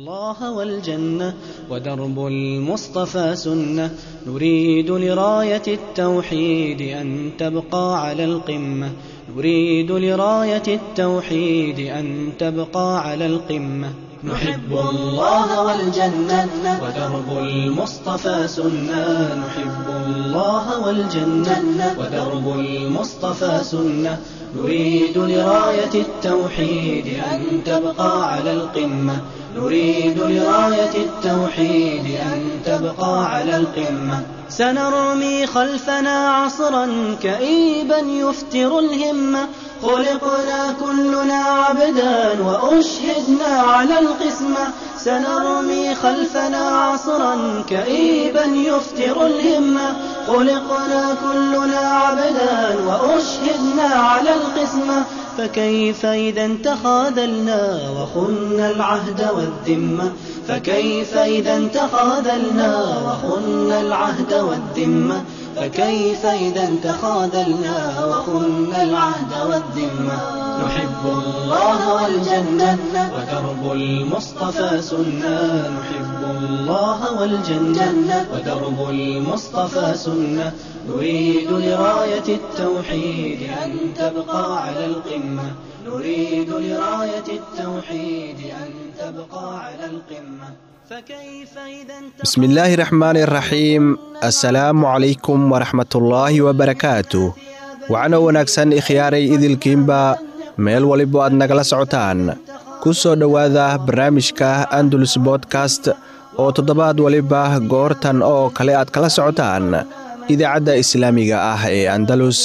الله والجنة ودرب المصطفى سنة نريد لراية التوحيد أن تبقى على القمة نريد لراية التوحيد أن تبقى على القمة نحب الله والجنة ودرب المصطفى سنة نحب الله والجنة ودرب المصطفى سنة نريد لراية التوحيد أن تبقى على القمة نريد لراية التوحيد أن تبقى على القمة سنرمي خلفنا عصرا كئيبا يفتر الهمة خلقنا كلنا عبدا وأشهدنا على القسمة سنرمي خلفنا عصرا كئيبا يفتر الهمة خلقنا كلنا عبدا وأشهدنا على القسمة فكيف إذا تخاذلنا وخنا العهد والذمة فكيف إذا تخاذلنا وخنا العهد والذمة فكيف إذا تخاذلنا وخنا العهد والذمة نحب الله والجنة ودرب المصطفى سنة نحب الله والجنة ودرب المصطفى سنة نريد لراية التوحيد أن تبقى على القمة نريد لراية التوحيد أن تبقى على القمة بسم illaahi raxmaani raxiim assalaamu calaykum waraxmatullaahi wabarakaatu waxaana wanaagsan ikhyaaray idilkiinba meel waliba aad nagala socotaan ku soo dhowaada barnaamijka andalus bodkast oo toddobaad waliba goortan oo kale aad kala socotaan idaacadda islaamiga ah ee andalus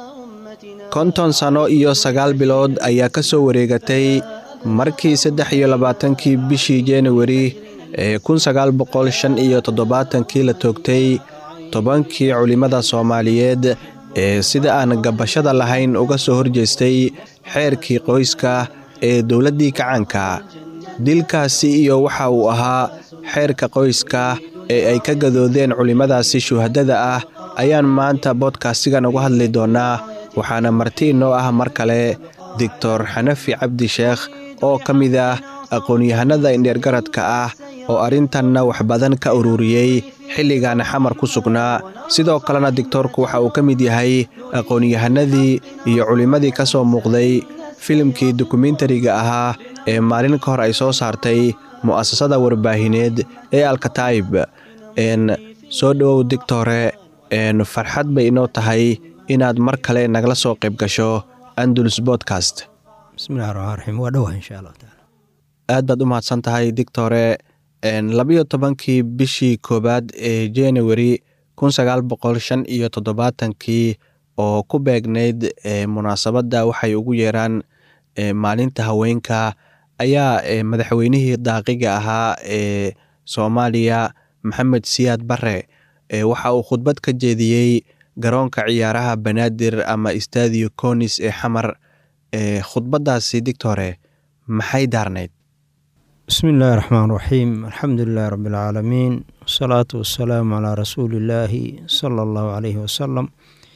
konton sanno iyo sagaal bilood ayaa ka soo wareegatay markii saddex iyo labaatankii bishii januari ee kun sagaal boqol shan iyo toddobaatankii la toogtay tobankii culimmada soomaaliyeed ee sida aan gabashada lahayn uga soo horjeestay xeerkii qoyska ee dowladdii kacaanka dilkaasi iyo waxa uu ahaa xeerka qoyska ee ay ka gadoodeen culimmadaasi shuhadada ah ayaan maanta boodkastigan uga hadli doonnaa waxaana marti inoo ah mar kale doctor xanafi cabdi sheekh oo ka mid ah aqoon-yahanada indheergaradka ah oo arrintanna wax badan ka ururiyey xilligan xamar ku sugnaa sidoo kalena digtoorku waxa uu ka mid yahay aqoon-yahanadii iyo culimmadii ka soo muuqday filimkii dokumentariga ahaa ee maalin ka hor ay soo saartay mu'asasada warbaahineed ee alkataib n soo dhowow digtore n farxad bay inoo tahay inaad mar kale nagala soo qayb gasho andalus bodkast bismillahi raxmaan raxiim waa dhowah insha allah taala aad baad u mahadsan tahay dictore labayo tobankii bishii koowaad ee januari kun sagaal boqol shan iyo toddobaatankii oo ku beegnayd munaasabadda waxay ugu yeeraan maalinta haweenka ayaa madaxweynihii daaqiga ahaa ee soomaaliya maxamed siyaad bare waxa uu khudbad ka jeediyey garoonka ciyaaraha banaadir ama stadio conis ee xamar khudbaddaasi dictore maxay daarnayd bismi illaahi raxmaan raxiim alxamdu lilahi rabbi alcaalamiin wasalaatu wasalaamu calaa rasuuli illaahi sala allahu caleyhi wasalam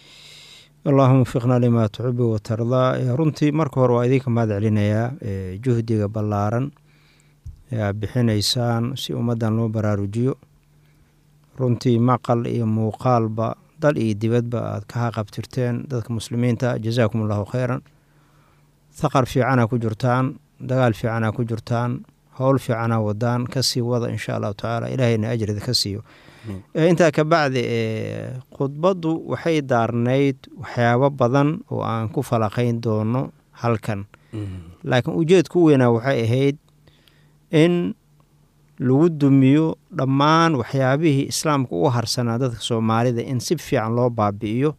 allahuma wafiqna limaa tuxibu watardaa runtii marka hore waa idinka mahad celinayaa juhdiga ballaaran ee aad bixinaysaan si ummaddan loo baraarujiyo runtii maqal iyo muuqaalba dal iyo dibadba aad ka haqabtirteen dadka muslimiinta jazaakum allahu kheyran thaqar fiicana ku jirtaan dagaal fiicana ku jirtaan howl fiicanaa wadaan kasii wada insha allahu tacaala ilaahayna ajrida ka siiyo intaa kabacdi khudbaddu waxay daarnayd waxyaabo badan oo aan ku falaqayn doono halkan laakiin ujeedku weynaa waxay ahayd in lagu dumiyo dhammaan waxyaabihii islaamka u harsanaa dadka soomaalida in si fiican loo baabi'iyo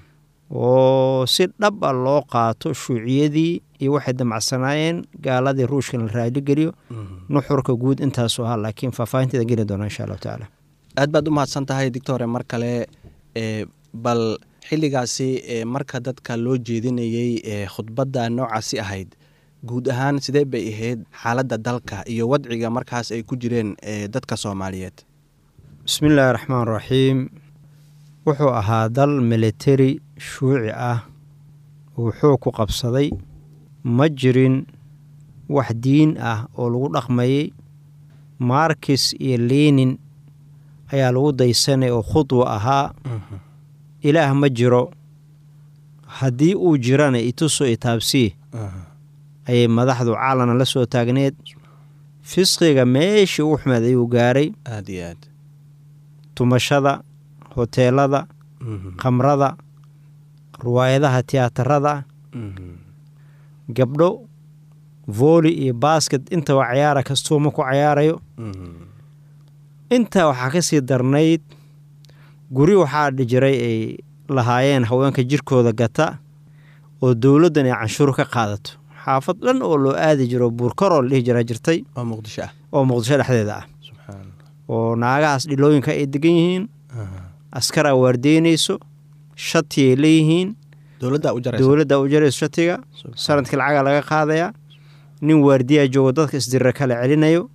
oo si dhab a loo qaato shuuciyadii iyo waxay damacsanaayeen gaaladii ruushka la raaligeliyo nuxurka guud intaasoo aha laakiin faahfaahinteeda geli doona insha allahu tacaala aad baad u mahadsan tahay dictore mar kale bal xilligaasi marka dadka loo jeedinayey khudbadda noocaasi ahayd guud ahaan sidee bay ahayd xaaladda dalka iyo wadciga markaas ay ku jireen dadka soomaaliyeed bismi illaahi raxmaan raxiim wuxuu ahaa dal militari shuuci ah uu xoog ku qabsaday ma jirin wax diin ah oo lagu dhaqmayey markis iyo lenin ayaa lagu daysanay oo khudwa ahaa ilaah ma jiro haddii uu jirana ituso itaabsii ayay madaxdu caalana la soo taagneed fisqiga meeshii ugu xumeed ayuu gaaray aad iyo aad tumashada hoteelada khamrada riwaayadaha tiyaatarada gabdho vooli iyo baasket intaba cayaara kastuuma ku cayaarayo intaa waxaa ka sii darnayd guri waxaa jiray ay lahaayeen haweenka jirkooda gata oo dowladdan ay canshuur ka qaadato xaafad dhan oo loo aadi jiro buurkaroo la dhihi jiraa jirtay oo muqdisho ah oo muqdisho dhexdeeda ah subxaan oo naagahaas dhilooyinka ay degan yihiin askaraa waardeynayso shati ay leeyihiin dowladdaa u jaraysa dowladda u jarayso shatiga sanadkii lacaga laga qaadayaa nin waardiyaa joogo dadka isdirra kala celinayo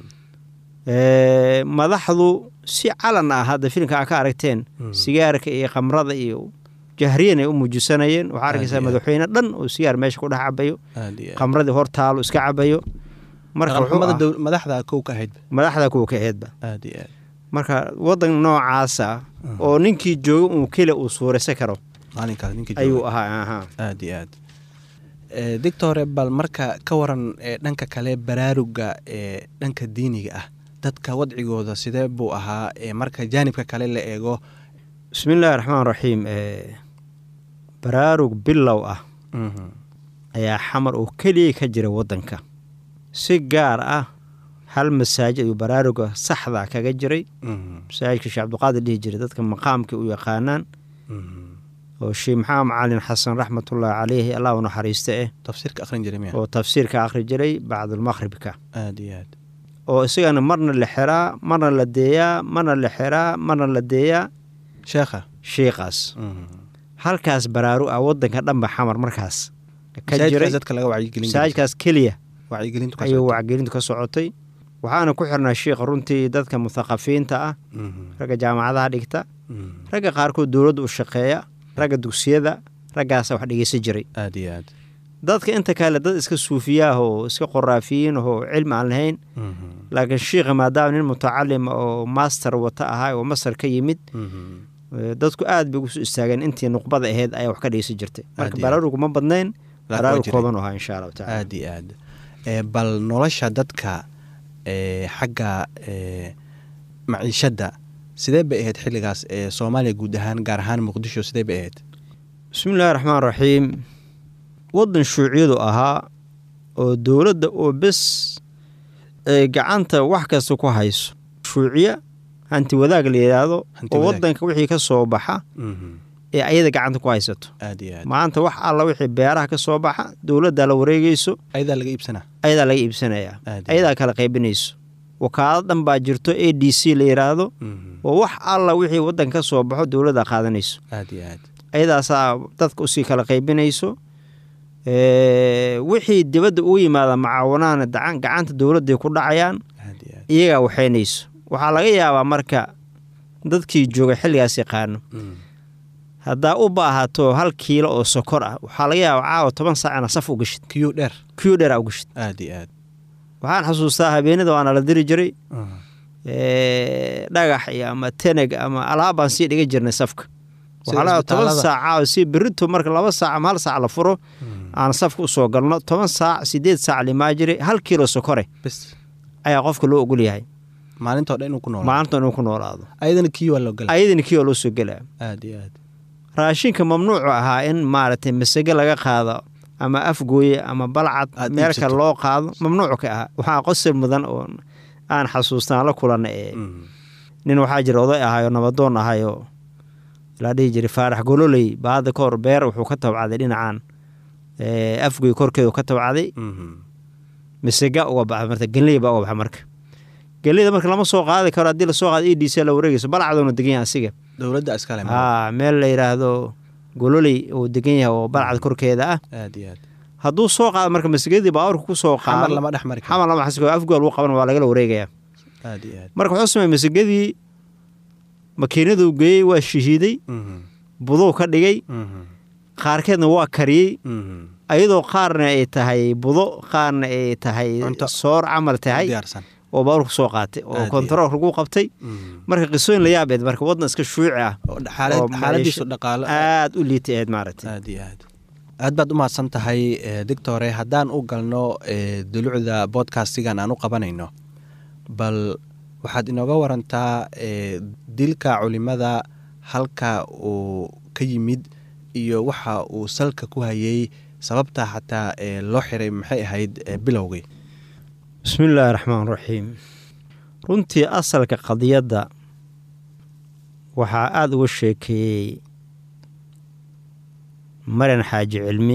Ee, madaxdu si calan ah hadda filimka aa ka aragteen sigaarka iyo khamrada iyo jahriyan ay u muujisanayeen waxaa arkaysaa Aad iyo aad. madaxweyne dhan oo sigaar meesha ku dhex cabayo aad iyo aad khamradii hor taalo iska cabayo marka wuxuu dhaqanxumada ah- dow- madaxda kow ka ahayd madaxda kuwa ka eedba aad iyo aad marka wadan noocaasa oo ninkii jooga uu keli uu suuraysan karo maalinkaas ninkii ayuu jooga ahaa ahaa aad iyo aad Eh, doctore bal marka ka waran eh, dhanka kale baraaruga ee dhanka diiniga ah dadka wadcigooda sidee buu ahaa eh, marka jaanibka kale la eego bismillaahi raxmaan raxiim ee, baraarug bilow ah ayaa xamar oo keliya ka jira waddanka si gaar ah hal masaajid ayuu baraaruga saxda kaga jiray masaajidka sheekh cabdiqaadir dhihi jiray dadka maqaamkii u yaqaanaan oo sheekh maxamed macalin xasan raxmatullaahi caleyhi allah u naxariista eh tafsiirka akhrin jiray miya oo tafsiirka akhri jiray bacdulmaqhribka aad iyo aad oo isagana marna la xiraa marna la deeyaa marna la xiraa marna la deeyaa sheekha shiiqaas halkaas baraaru ah waddanka dhanba xamar markaas ka jiray masaajidkaas dadka laga wacyigelin jiray masaajidkaas keliya wacyigelintu ka ayuu socota. wacgelintu ka socotay waxaana ku xirnaa shiikha runtii dadka muthaqafiinta ah Mhm. ragga jaamacadaha dhigta Mhm. ragga qaarkood dowladda u shaqeeya ragga dugsiyada raggaasa wax dhegeysan jiray aad iyo aad dadka inta kale dad iska suufiyaah oo iska qoraafiyiin oo cilmi aan lahayn Mhm. laakiin shiikha maadaama nin mutacalim oo master wata ahaa oo masar ka yimid Mhm. eh, dadku aad bay ugu soo istaageen intii nuqbada ahayd ayaa wax ka dhegeysan jirtay marka Aad iyo aad. baraarugu ma badnayn waa baraarug jiray. kooban u ahaa insha allahu tacala aad iyo aad Eh, bal nolosha dadka eh, xagga eh, maciishadda sidee bay ahayd xilligaas ee soomaaliya guud ahaan gaar ahaan muqdisho sidee bay ahayd bismillaahi raxmaan raxiim waddan shuuciyadu ahaa oo dowladda oo bes ay gacanta wax kasta ku hayso shuuciya hanti wadaag la yidhaahdo Hanti oo wadaag. waddanka wixii ka soo baxa Mhm. ee ayada gacanta ku haysato aad iyo aad maanta wax alla wixii beeraha ka soo baxa dowladdaa la wareegeyso ayadaa laga iibsanaa ayadaa laga iibsanayaa Aad iyo ayadaa kala qaybinayso wakaalad dhan baa jirto a d c la yidhaahdo Mhm. oo wax alla wixii waddanka ka soo baxo dowladdaa qaadanayso aad iyo aad ayadaasaa dadka usii kala qaybinayso Ee, wixii dibadda ugu yimaada macaawanaana dacan- gacanta dowladday ku dhacayaan aad iyo aad iyagaa waxaynayso waxaa laga yaabaa marka dadkii jooga xilligaas yaqaano Mhm. haddaa u baahato hal kiilo oo sokor ah waxaa laga yaabaa caawa toban saacna saf u gashid kiyo dheer kiyo dheera u gashid aad iyo aad waxaan xasuustaa habeenada waana la diri jiray Mhm. ee, dhagax iyo ama teneg ama alaab baan sii dhiga jirnay safka Sida waxaa laga yaabaa toban isbitaalada. saac caawa si berito marka laba saac ama hal saac la furo Mhm. aan safka usoo galno toban saac sideed saac limaa jiray hal kiilo sokore bes ayaa qofka loo ogol yahay maalintoo dhan inuu ku noolaa maalinta inuu ku noolaado ayadana kiyo waa loo gala ayadana kiyo loo soo gelaa aad iyo aad raashinka mamnuucu ahaa in maaragtay masage laga qaado ama afgooye ama balcad Aad meel iibsato. kale loo qaado mamnuucu ka ahaa waxaa qosol mudan oo aan xasuustaan la kulanna ee Mhm. nin waxaa jira oday ahayoo nabadoon ahayoo la dhihi jiray faarax gololey baa hadda ka hor beer wuxuu ka tabcaday dhinacan ee, afgooye korkeedu ka tabcaday Mhm. masega uga baxa marta geley baa uga baxa marka geleyda marka lama soo qaadi karo haddii lasoo qaado e d c la wareegayso balcadoona degan yahay asiga dowladda iskale haa meel la yidhaahdo gololey uu degan yahay oo balcad korkeeda ah aad iyo aad hadduu soo qaado marka masagadii baawarka ku soo xamar qaado lama dhex mari karo xamar lama xasiko afgool lagu qaban waa lagala wareegaya aad iyo aad marka wuxuu sameeyey masagadii makiinaduu geeyey waa shahiiday Mhm. buduu ka dhigay Mhm. qaarkeedna waa kariyey Mhm. ayadoo qaarna ay tahay budo qaarna ay tahay Cunto. soor camal tahay diyaarsan oo baabuur ku soo qaatay oo Aad iyo kontarool lagu qabtay marka qisooyin la yaabeed marka waddan iska shuuci ah oo xaalad- oo xaaladiisu maciisho dhaqaalo aad u liitay ahayd maaragtay aad iyo aad aad baad u mahadsan tahay eh, doctore haddaan u galno eh, dulucda bodcastigan aan u qabanayno bal waxaad inooga warantaa eh, dilka culimada halka uu ka yimid iyo waxa uu salka ku hayay sababta xataa eh, loo xiray maxay ahayd eh, bilowgii bismi illaahi raxmaan raxiim runtii asalka qadiyadda waxaa aada uga sheekeeyey maran xaaji cilmi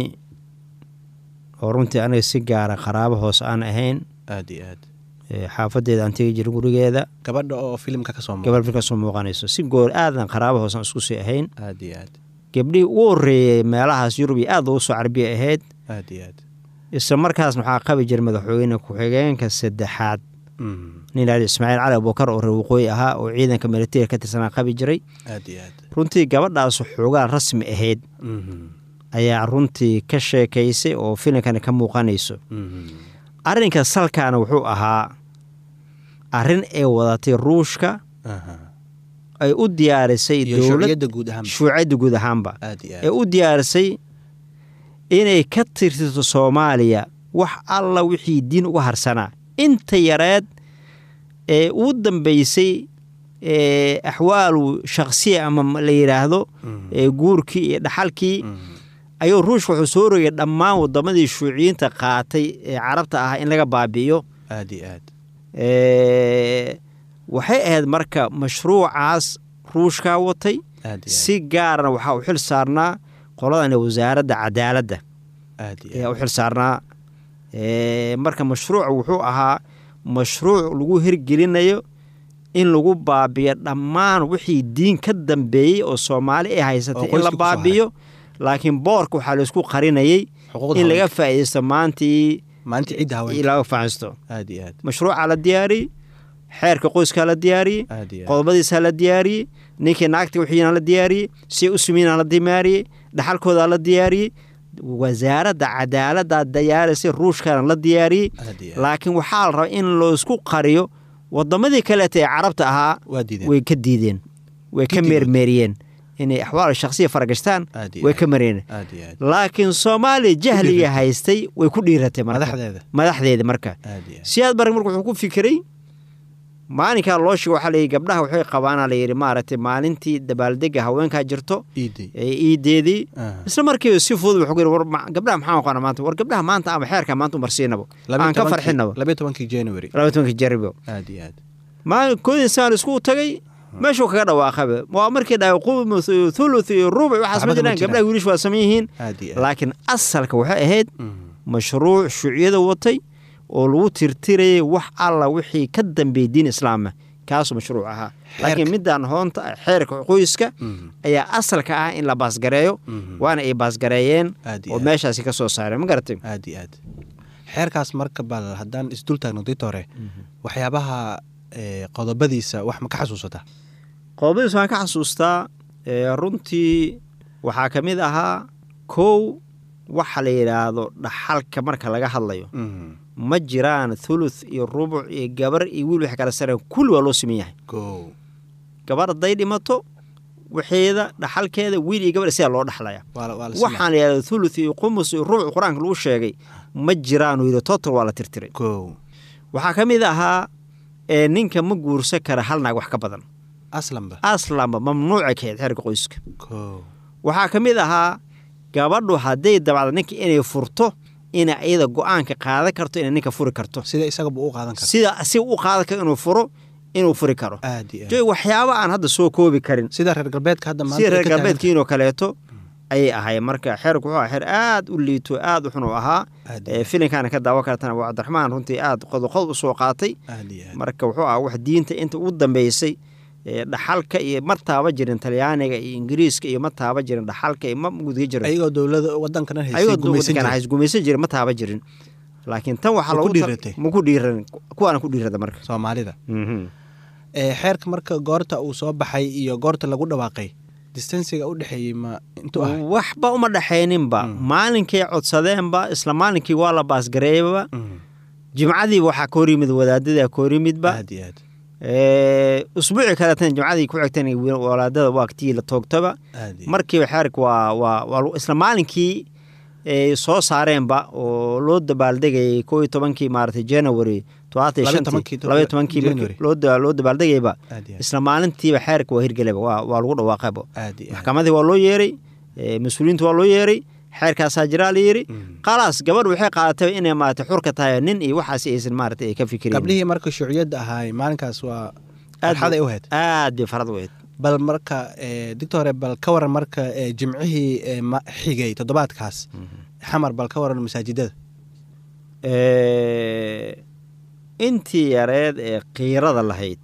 oo runtii aniga si gaara qaraabo hoos aan ahayn aad iyo aad ee xaafadeeda aan tegi jirin gurigeeda gabadha oo filimka ka soo muuqda gabal ka soo muuqanayso si goor aadan qaraabo hoos aan isku sii ahayn aad iyo aad gabdhihii ugu horreeyey meelahaas yurub iyo aad ugu soo carabiya ahayd aad iyo aad isla markaasna waxaa qabi jira madaxweyne ku-xigeenka saddexaad Mm, nin laali ismaaciil cali abubakar oo reer waqooyi ahaa oo ciidanka militariga ka tirsanaa qabi jiray aad iyo aad runtii gabadhaas xoogaa rasmi ahayd Mhm, ayaa runtii ka sheekaysay oo filimkani ka muuqanayso mhm. arrinka salkaana wuxuu ahaa arrin ay wadatay ruushka Aha. ay u diyaarisay iyo dowlad shuuciyadda guud ahaan shuucadda guud ahaanba aad iyo ee aad u diyaarisay inay ka tirtirto soomaaliya wax alla wixii diin uga harsanaa inta yareed ee ugu dambeysay ee axwaalu shakhsiya ama la yidhaahdo Mhm, ee guurkii iyo dhaxalkii mhm. ayuu ruushka wuxuu soo rogay dhammaan wadamadii shuuciyiinta qaatay ee carabta ahaa in laga baabi'iyo aad iyo aad Ee, waxay ahayd marka mashruucaas ruushkaa watay aad iyo si gaarna waxaa u xil saarnaa qoladan wasaaradda cadaaladda aad iyo ayaa aad u xil saarnaa Ee, marka mashruuc wuxuu ahaa mashruuc lagu hirgelinayo in lagu baabiyo dhammaan wixii diin ka dambeeyey oo soomaali ay haysatay Oo in la qoyska ku soo baabiyo laakiin boorka waxaa laysku qarinayay xuquuqda in laga haweenka. faa'iidaysto maantii maalinta cidda haweenka laga faaisto aad iyo aad mashruucaa la diyaariyey xeerka qoyskaa la diyaariyey aad iyo aad qodobadiisaa la diyaariyey ninkii naagta wixiina la diyaariyey si u sumiina la diyaariyey dhaxalkoodaa la diyaariyey wasaaradda cadaaladdaa diyaarisay ruushkana la diyaariyey aad iyo aad laakiin waxaa la rabaa in loosku qariyo wadamadii kaleeta ee carabta ahaa waa diideen way ka diideen way ka Gidigooda. meermeeriyeen inay axwaal shakhsiya faragashtaan aad iyo way aad ka mareen aad iyo aad laakiin soomaaliya jahliga dhiiratay. haystay way ku dhiiratay marka madaxdeeda madaxdeeda marka aad iyo aad siyaad barag marka wuxuu ku fikiray maalinkaa loo sheegay waxaa layidhi gabdhaha waxay qabaana layidhi maaragtay maalintii dabaaldega haweenkaa jirto iiday ee iideedii Ah. isla markiiba si fudud wuxuu ku yidhi war ma- gabdhaha maxaan aqoona maanta war gabdhaha maanta ama xeerka maanta umarsiinabo aan ka farxinabo labayo tobankii january laba tobankii jaribo aad iyo aad maalin koodin saan isku tagay meeshuu kaga dhawaaqaba waa markii dhahay qumus iyo thuluth iyo rubuc waxaas ma Waxba kama jiraan jiraan. gabdhaha wiilish waa saman yihiin aad iyo aad laakiin asalka waxay ahayd Mhm. mashruuc shuuciyada watay oo lagu tirtirayay wax alla wixii ka dambeeyey diin islaama kaasuu mashruuc ahaa laakiin midaan hoonta xeerka qoyska Mhm. ayaa asalka ah in la baasgareeyo Mhm. waana ay baasgareeyeen aad iyo oo aad meeshaasi ka soo saareen ma garatay aad iyo aad xeerkaas marka bal haddaan isdul taagno ditore waxyaabaha eh, qodobadiisa wax ma ka xasuusataa qodobadiis waan ka xasuustaa ee, runtii waxaa ka mid ahaa kow waxa la yidhaahdo dhaxalka marka laga hadlayo Mhm. ma jiraan thuluth iyo rubuc iyo gabar iyo wiil wax kala sareen kulli waa loo siman yahay kow gabar hadday dhimato waxeeda dhaxalkeeda wiil iyo gabar sidaa loo dhaxlaya waa la- waa la simaa. waxaan la yidhahda thuluth iyo qumus iyo rubuc qur-aanka lagu sheegay ma jiraan uu yidhi total waa la tirtiray kow waxaa ka mid ahaa ee ninka ma guursan kara hal naag wax ka badan aslanba aslanba mamnuuca ka ahayd xeerka qoyska kow waxaa ka mid ahaa gabadhu hadday dabacdo ninka inay furto inay iyada go-aanka qaadan karto inay ninka furi karto sida isagaba u qaadan kara sida si u qaadan karo inuu furo inuu furi karo aad iyo aad joy waxyaaba aan hadda soo koobi karin sida reer galbeedka hadda maanta sida ay reer ka taagan galbeedkiinoo kaleeto ayay ahaayeen marka xeerku wuxuu ahaa xeer aad u liito aad u xun u ahaa aad ee iyo filinkaana ka daawan kartana waa cabdiraxmaan runtii aad qodoqodob u soo qaatay aad iyo aad marka wuxuu ahaa wax diinta inta ugu dambeysay ee dhaxalka iyo ma taaba jirin talyaaniga iyo ingiriiska iyo ma taaba jirin dhaxalka iyo ma gudga jirin ayagoo dowlada wadankana haysay ayagoo gumaysan duukan jiray hays gumaysan jirin ma taaba jirin laakiin tan waxaa Ma ku loogu tar- dhiiratay? ma ku dhiiran kuwaana ku dhiirada marka soomaalida Mhm. ee xeerka marka goorta uu soo baxay iyo goorta lagu dhawaaqay distansiga u dhexeeyey ma intuu ahay waxba uma dhaxayninba Mm. maalinkay codsadeenba isla maalinkii waa la baasgareeyaba Mhm. jimcadiiba waxaa ka hor yimid wadaadada ka hor yimidba aad iyo aad usbuuci kaleetana jimcadii ku xigtan walaadada waqtigii la toogtaba aad iyo markiiba xeerka waa waa waa isla maalinkii ay soo saareenba oo loo dabaaldegayay koo iyo tobankii maaragtay january todobaatan iyo Laba iyo shantii tobankii to- laba iyo tobankii markii January. loo da- loo dabaaldegayba aad iyo aad isla maalintiiba xeerka waa hirgelaba waa waa lagu dhawaaqayba aad iyo aad maxkamadii waa loo yeeray eh, mas-uuliyiinta waa loo yeeray xeerkaasaa jiraa la yidhi Mm. khalaas gabadh waxay qaadatay inay maaragtay xurka tahay nin iyo waxaas aysan maaragtay ay ka fikireen gabdhihii marka shuuciyadda ahaay maalinkaas waa Aad farxad ay bu- u hayd aad bay farad weyd bal marka doctore bal ka waran marka eh, jimcihii eh, ma- xigay toddobaadkaas xamar bal ka waran masaajidada intii yareed ee kiirada lahayd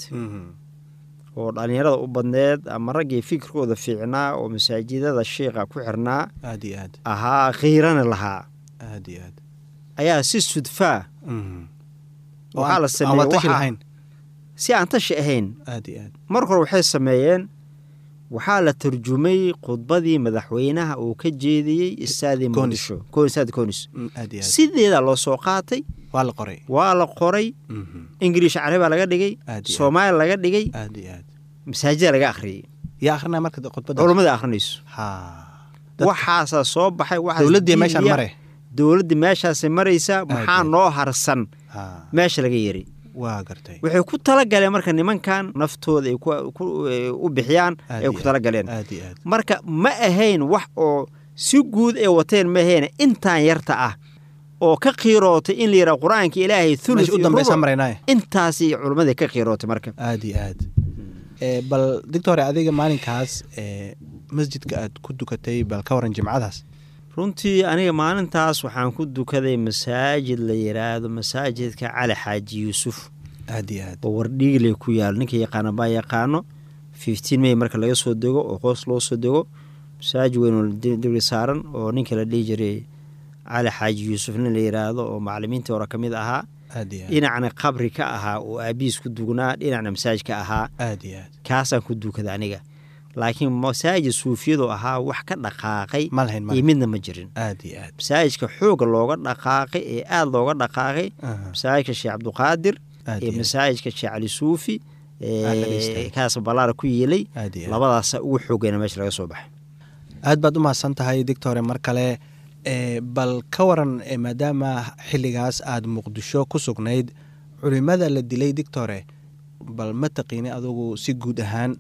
oo dhallinyarada u badneed ama raggii fikirkooda fiicnaa oo masaajidada shiiqa ku xirnaa aad iyo aad ahaa khiirana lahaa aad iyo aad ayaa si sudfaa Mhm. waxaa la aan sameeyey watashi waxaa- lahayn si aan tashi ahayn aad iyo aad mar hore waxay sameeyeen waxaa la turjumay khudbadii madaxweynaha uu ka jeediyey istaadii Konis. muqdisho Ko- istaadi konis Mm, aad iyo aad sideedaa loo soo qaatay waa la qoray waa la qoray Mhm. ingiliish carabaa laga dhigay Aad iyo aad. soomaali laga dhigay aad iyo aad masaajida laga akhriyey yaa akrinaa marka khudbadda culummada akhrinayso ha Dad- waxaasaa soo baxay waxaas dowladdii meeshaan diidiya. mare dowladdii meeshaasay maraysaa maxaa iyo noo harsan ha meesha laga yeri waa gartay waxay ku talagaleen marka nimankan naftooda ay ku- ku- eh, u bixiyaan Aad ay iyo ku aad. talagaleen aad iyo aad marka ma ahayn wax oo si guud ay wateen ma ahayn intaan yarta ah oo ka qiirootay in la yidhaha qur-aanka ilaahay thuluth meesha u iyo dambaysa rubuc. maraynaaye intaasi culimmadii ka qiirootay marka aad iyo aad Eh, bal doctore adiga maalinkaas eh, masjidka aad ku dukatay bal ka waran jimcadaas runtii aniga maalintaas waxaan ku dukaday masaajid la yidhaahdo masaajidka cali xaaji yuusuf aad iyo aad oo wardhiigle ku yaal ninka yaqaana baa yaqaano fifteen may marka laga soo dego oo hoos loo soo dego masaajid weyn oo dibli saaran oo ninka la dhihi jiray cali xaaji yuusuf nin la yidhaahdo oo macalimiintii hore ka mid ahaa aad iyo aad dhinacna qabri ka ahaa oo aabihiis ku dugnaa dhinacna masaajid ka ahaa aad iyo aad kaasaan ku dukada aniga laakiin masaajid suufiyadu ahaa wax ka dhaqaaqay ma lahayn ma iyo lahayn. midna ma jirin aad iyo aad masaajidka xooga looga dhaqaaqay ee aada looga dhaqaaqay Aha. masaajidka sheekh cabduqaadir aad iyo iyo aad. masaajidka sheekh cali suufi ee, Aan dhagaystay. kaas ballaara ku yeelay aad iyo aad. labadaasa ugu xoogayna meesha laga soo baxay aad baad u mahadsan tahay doctore mar kale Eh, bal ka waran eh, maadaama xilligaas aad muqdisho ku sugnayd culimada la dilay doctore bal ma taqiini adugu si guud ahaan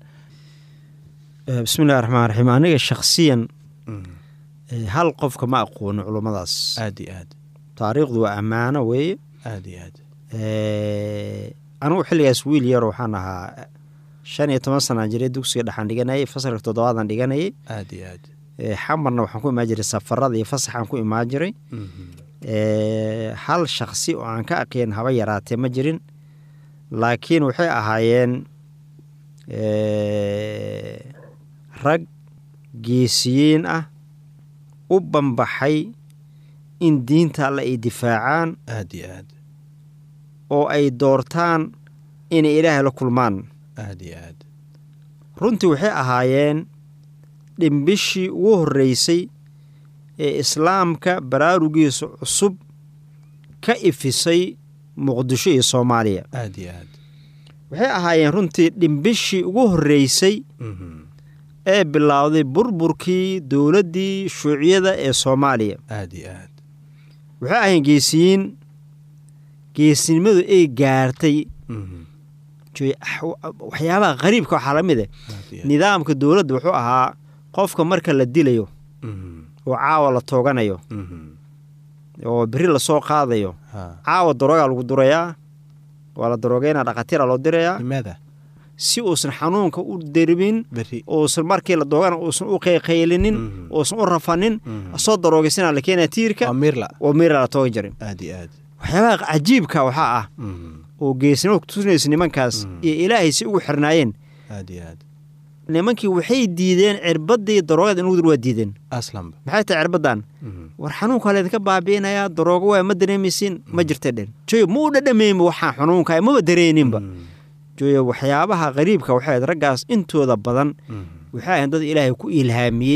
bismillahi raxmaan raxiim aniga shakhsiyan Mm, ee, hal qofka ma aqoono culummadaas aad iyo aad taariikhdu waa ammaano weeye aad iyo aad Ee, anigu xilligaas wiil yar waxaan ahaa shan iyo toban sanaan jiray dugsiga dhexaan dhiganayay fasalka toddobaadan dhiganayay aad iyo aad Ee, xamarna waxaan ku imaan jiray safarada iyo fasaxaan ku imaan jiray Mhm. Ee, hal shaksi oo aan ka aqeen haba yaraatee ma jirin laakiin waxay ahaayeen ee, rag geesiyiin ah u banbaxay in diinta alle ay difaacaan aad iyo aad oo ay doortaan inay ilaahay la kulmaan aad iyo aad runtii waxay ahaayeen dhimbishii ugu horreysay ee islaamka baraarugiisa cusub ka ifisay muqdisho iyo soomaaliya aad iyo aad waxay ahaayeen runtii dhimbishii ugu horreysay Mhm. ee bilowday burburkii dowladdii shuuciyada ee soomaaliya aad iyo aad waxay ahaayeen geesiyiin geesinimadu ay gaartay Mhm. joy- waxyaabaha qariibka waxaa la mid ah aad iyo aad nidaamka dowladda wuxuu ahaa qofka marka la dilayo Mhm. oo caawa la tooganayo Mhm. oo beri lasoo qaadayo Ha. caawa daroogaa lagu durayaa waa la daroogeynaa dhakatiira loo dirayaa limaada si uusan xanuunka u dermin beri uusan markii la doogana uusan u qayqaylinin Mhm. uusan u rafanin Mhm. soo daroogeysana la keenaa tiirka waa miirla oo miira la toogi jirin aad iyo aad waxyaabaha cajiibka waxaa ah Mhm. oo geesnimo kutusinaysa nimankaas Mhm. iyo ilaahay si ugu xirnaayeen aad iyo aad nimankii waxay diideen cirbadii daroogada in lagu dur waa diideen aslanba maxay tahay cirbadan Mhm. war xanuunkaa laydinka baabi'inayaa daroogo waa ma dareemaysin ma jirta dhen joyo ma u dhadhameynba waxaa xanuunka maba dareeninba Mhm. joyo waxyaabaha qariibka waxay ahayd raggaas intooda badan Mhm. waxay ahayn dad ilaahay ku ilhaamiyey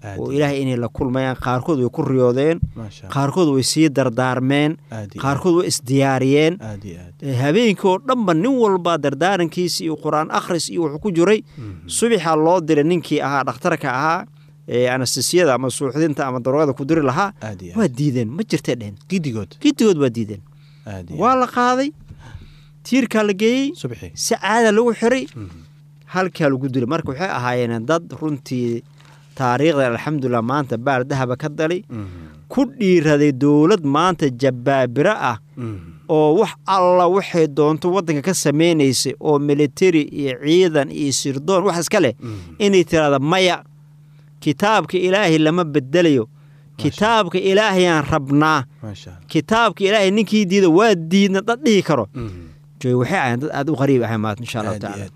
Aad oo iyo ilaahay inay la kulmayaan qaarkood way ku riyoodeen maasha Allah. qaarkood way sii dardaarmeen aad iyo qaarkood way isdiyaariyeen aad iyo aad Eh, habeenkii oo dhanba nin walba dardaarankiisa iyo qur-aan akhris iyo wuxuu ku jiray Mhm. subaxa loo diray ninkii ahaa dhakhtarka ahaa ee anastasiyada ama suuxdinta ama daroogada ku diri lahaa aad iyo waa aad diideen ma jirtay dhehen gidigood gidigood waa diideen aad iyo waa la qaaday tiirkaa la geeyey subxi si caada lagu xiray Mhm. halkaa lagu dilay marka waxay ahaayeen dad runtii taariikhda alxamdulilah maanta baal dahaba ka dalay Mhm. ku dhiiraday dowlad maanta jabbaabiro ah Mhm. oo wax alla waxay doonto waddanka ka samaynaysay oo militari iyo ciidan iyo sirdoon wax iska leh Mhm. inay tiraahda maya kitaabka ilaahay lama bedelayo kitaabka ilaahayaan rabnaa maasha Allah. kitaabka ilaahay ninkii diida waa diidna dad dhihi karo Mhm. joy waxay ahayn dad aad u qariib ahay maanta insha allahu aad iyo tacaala aad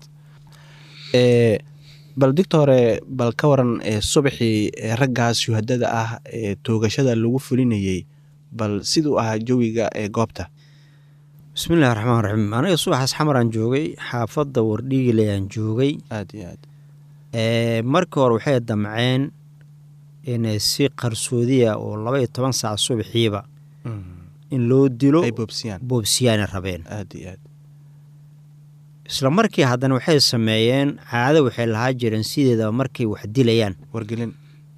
ee bal doctore bal ka waran ee subaxii ee raggaas shuhadada ah ee toogashada lagu fulinayey bal siduu ahaa jawiga ee goobta bismillahi raxmaan raxiim aniga subaxaas xamaraan joogay xaafadda wardhiigilayaan joogay aad iyo aad ee markii hore waxay damceen inay si qarsoodiya oo laba iyo toban saac subaxiiba Mhm. in loo dilo ay boobsiyaan boobsiyaana rabeen aad iyo aad isla markii haddana waxay sameeyeen caado waxay lahaa jireen sideedaba markay wax dilayaan wargelin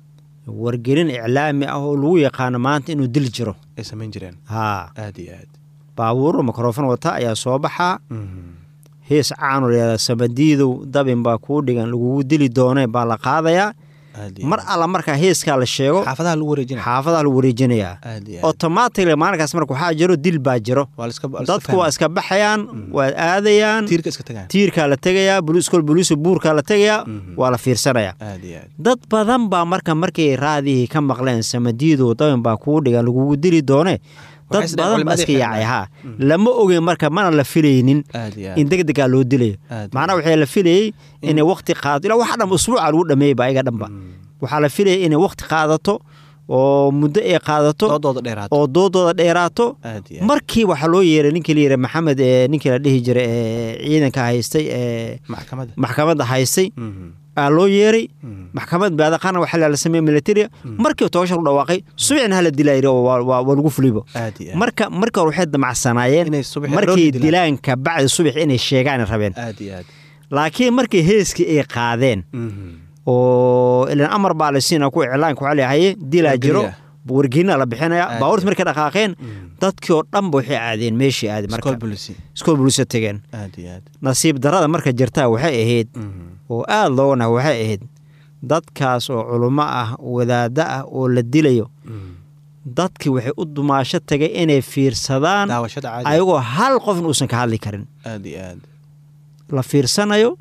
wargelin iclaami ah oo lagu yaqaano maanta inuu dil jiro ay samayn jireen haa aad iyo aad baabuuro mikrofon wata ayaa soo baxaa Mhm. hees caanu layahda samadiidow dabin baa kuu dhigan lagugu dili doone baa la qaadayaa aad iyo mar aad. alla markaa heeskaa la sheego xaafadaha lagu wareejinaya xaafadaha lagu wareejinayaa aad iyo aad automatically maalinkaas marka waxaa jiro dil baa jiro waa la iska waa la iska dadku waa fahmay. iska baxayaan waa aadayaan tiirka iska tagaan tiirkaa la tegayaa boliiskol boliisu buurkaa la tegayaa Mhm. waa la fiirsanayaa aad iyo aad dad badan baa marka markay raadihii ka maqleen samadiidow dabin baa kuu dhigan lagugu dili doone dad Waxay badan baa culimadii iska yaacay xirnaa. haa lama ogeyn marka mana la filaynin aad iyo aad in degdegaa loo dilayo Aad iyo macnaha waxaa la filayey inay wakti qaadato ilaa waxa dhan usbuuca lagu dhameeyba ayaga dhanba waxaa la filayay inay wakti qaadato oo muddo ay qaadato doodooda dheeraato oo doodooda dheeraato aad iyo aad markii waxaa loo yeeray ninkii la yidhi maxamed ee ninkii la dhihi jiray ee ciidanka haystay ee maxkamadda maxkamadda haystay Mhm. aa loo yeeray Mhm. maxkamad baadaqaana waxaa la sameeyey militaria markii togasha lu dhawaaqay subicna hala dilaa yidhi oo waa- waa waa lagu fulibo aad iyo aad marka marka hore waxay damacsanaayeen Inay subax markay aroortii dilaan. dilaan kabacdi subax inay sheegaan rabeen aad iyo aad laakiin markii heeskii ay qaadeen Mhm. oo ilan amar baa la siina ku iclaanka waxaa leeyahay dilaa jiro Wargeliya. wargelina la bixinaya Aad baabuurta iyo markay dhaqaaqeen dadkii oo dhanba waxay aadeen meeshii aadi marka School police. iskool bulisa tegeen aad iyo aad nasiib darada marka jirtaa waxay ahayd Mhm. oo aada looga naha waxay ahayd dadkaas oo culummo ah wadaaddo ah oo la dilayo Mhm. dadkii waxay u dumaasho tagay inay fiirsadaan daawashada caadi ayagoo hal qofna uusan ka hadli karin aad iyo aad la fiirsanayo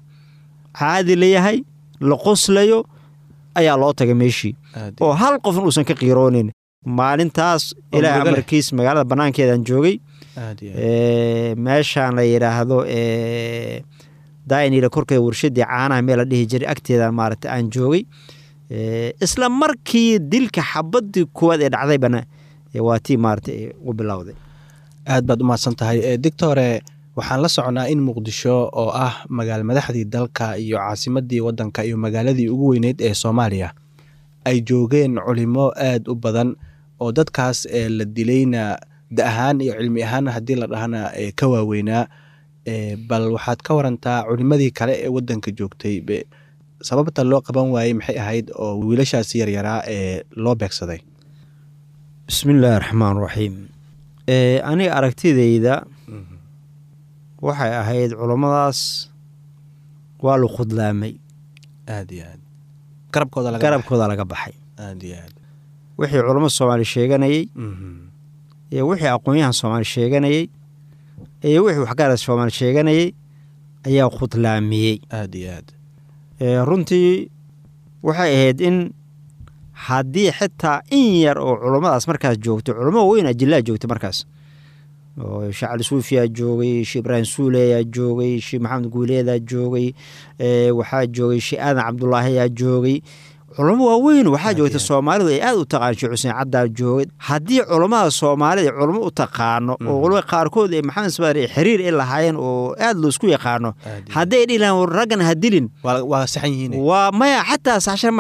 caadi layahay la qoslayo ayaa loo tagay meeshii aad iyo oo hal qofna uusan ka qiiroonin maalintaas Oo ilaahay murugo leh. amarkiis magaalada bannaankeedaan joogay aad iyo aad ee, meeshaan la yidhaahdo ee, daynila korkeeda warshadii caanaha meel la dhihi jiray agteeda maaragta aan joogay Ee, isla markii dilka xabadii koowaad ee dhacdaybana ee, waa tii maaragta ee, u bilowday aad baad u mahadsan tahay Eh, doctore waxaan la socnaa in muqdisho oo ah magaal madaxdii dalka iyo caasimadii wadanka iyo magaaladii ugu weyneyd ee soomaaliya ay joogeen culimo aad u badan oo dadkaas ee la dilayna da ahaan iyo cilmi ahaan haddii la dhahana ee ka waaweynaa Eh, bal waxaad ka warantaa culimadii kale ee wadanka joogtay be- sababta loo qaban waayey maxay ahayd oo wiilashaasi yaryaraa ee loo beegsaday bismi illaahi raxmaan raxiim Ee, aniga aragtidayda waxay ahayd culummadaas waa la khudlaamay aad iyo aad garabkooda laga garabkooda laga baxay baxay. aad iyo aad wixii culummada soomaali sheeganayey Mhm. iyo wixii aqoon-yahan soomaali sheeganayey iyo wixii waxgarad soomaali sheeganayey ayaa khudlaamiyey aad iyo aad Ee, runtii waxay ahayd in haddii xitaa in yar oo culummadaas markaas joogto culummo weyn ajillaa joogta markaas oo sheekh cali suufiyaa joogay sheekh ibraahim suuleyaa joogay sheekh maxamed guuleedaa joogay ee, waxaa joogay sheekh aadan cabdulaahiyaa joogay culummo waaweyn waxaa Aad joogta iyo aad. soomaalidu ay aad u taqaan sheekh xuseen caddaa joogay haddii culummada soomaalida culummo u taqaano oo Mhm. waliba qaarkood ee maxamed sabaar ay xiriir ay lahaayeen oo aad loosku yaqaano aad iyo aad. hadday dhihi lahaan raggan ha dilin waa waa saxan yihiin waa maya xataa saxshan maaha